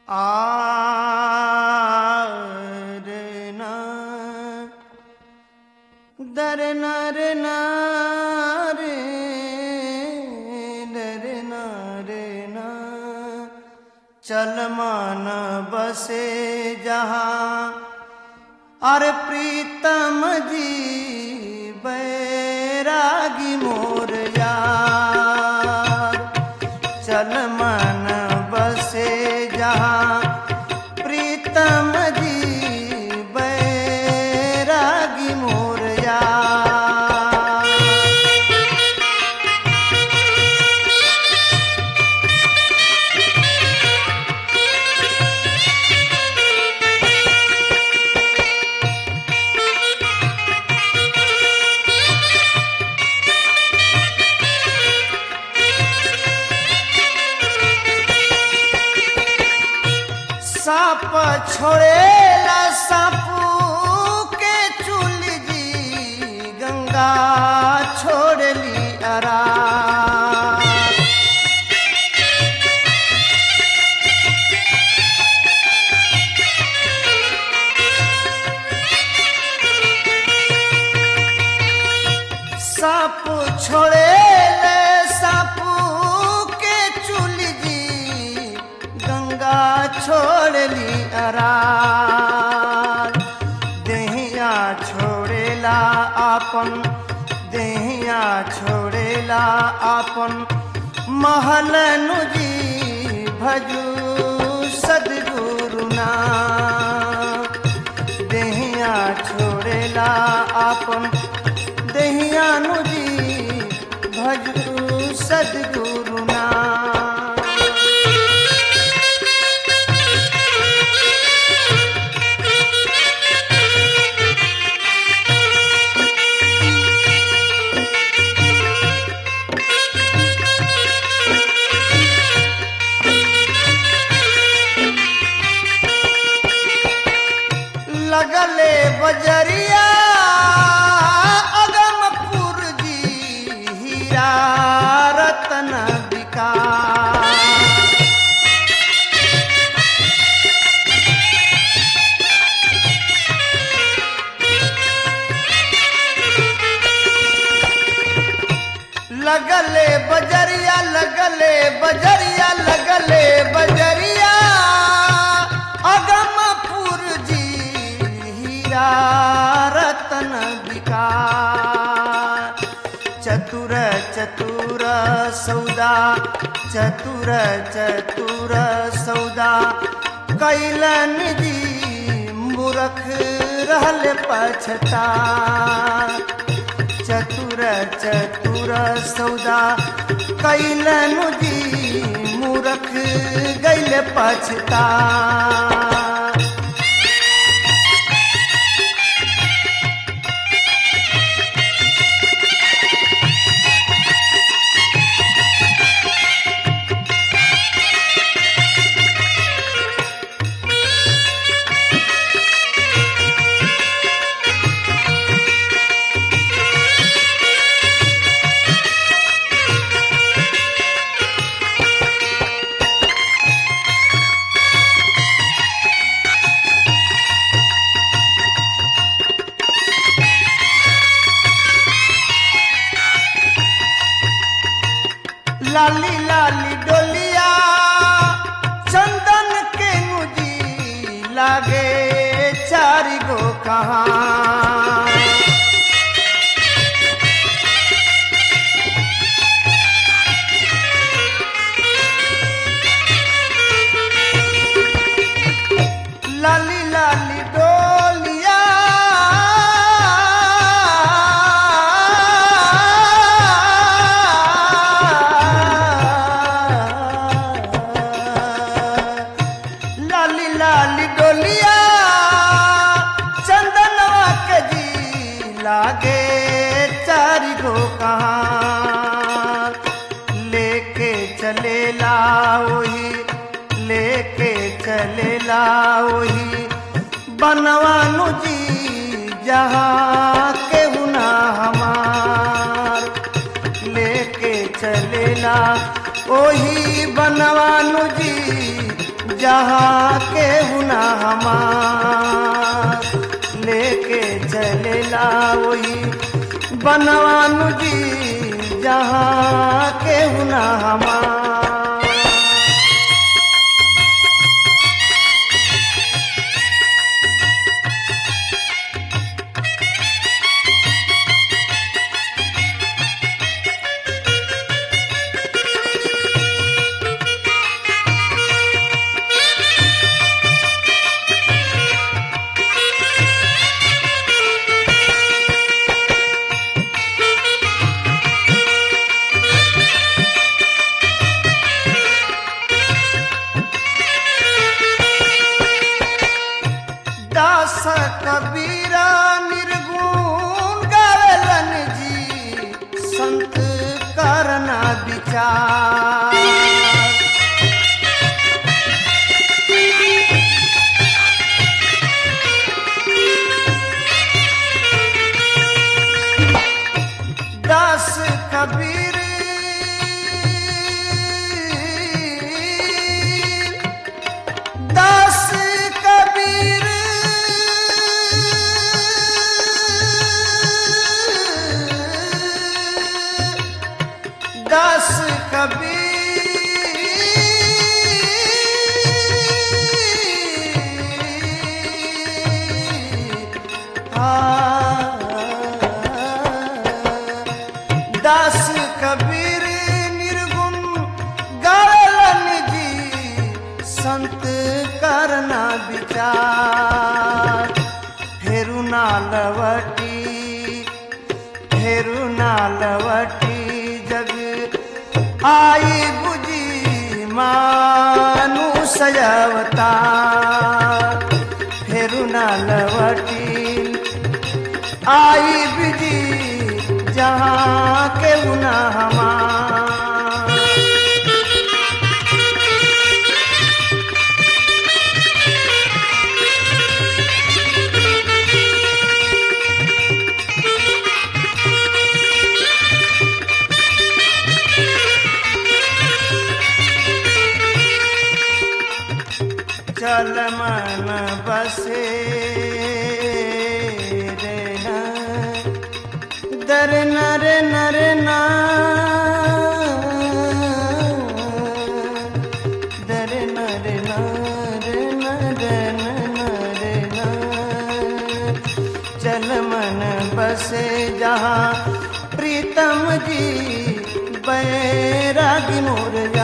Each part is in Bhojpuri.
आरना दरना रे ना रे दरना रे ना चल मान बसे जहाँ अरे प्रीतम जी बैरागी मोर यार चल मन बसे जहाँ प्रीतम जी बैरागी मोर यार साप छोड़ेला सापू के चूल जी गंगा छोड़ली अरा साप छोड़ेले सापू के चूल जी गंगा छोड़ली अरार देहिया छोड़ेला आपन देहिया छोड़ेला आपन महल नुजी भजू सदगुरुना देहिया छोड़ेला आपन देहिया नुजी भजू सदगुरुना लगले बजरिया अगमपुर जी हीरा रतन विकार लगले बजरिया लगले बजरिया लगले बजरिया अगमपुर जी हीरा रतन विकार चतुर चतुर सौदा चतुर चतुर सौदा कैलन जी मूर्ख रहल पछता चतुर चतुर सौदा कैलन जी मूर्ख गैल पछता लाली लाली डोलिया चंदन के मुजी लागे चारि गो कहाँ लाली लाली डोलिया लाली लाली डोलिया चंदनवा के जी लागे चारि गो कहाँ लेके चलेला वही लेके चलेला वही बनवानु जी जहाँ के हुना हमार लेके चलेला ओही बनवानु जी जहाँ के हुना हमार लेके चलेला वही बनवानु जी जहाँ के हुना हमार दास कबीरा निर्गुण गावलन जी संत करना विचार दास कबीर दास कबीर दास कबीर दास कबीर निर्गुण गालन जी संत करना विचार फेरु ना लवटी फेरु ना लवटी जग आई बुझी मानु सजवता फेरु ना लवटी आई बिजी जहाँ के उना हमार चल मन बसे रे ना दर नर नर ना दर नर नर नर नर ना चल मन बसे जहाँ प्रीतम जी बैरागी मोर जा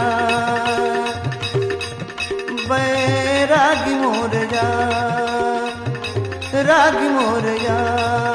बैरागी मोर जा रागी मोर जा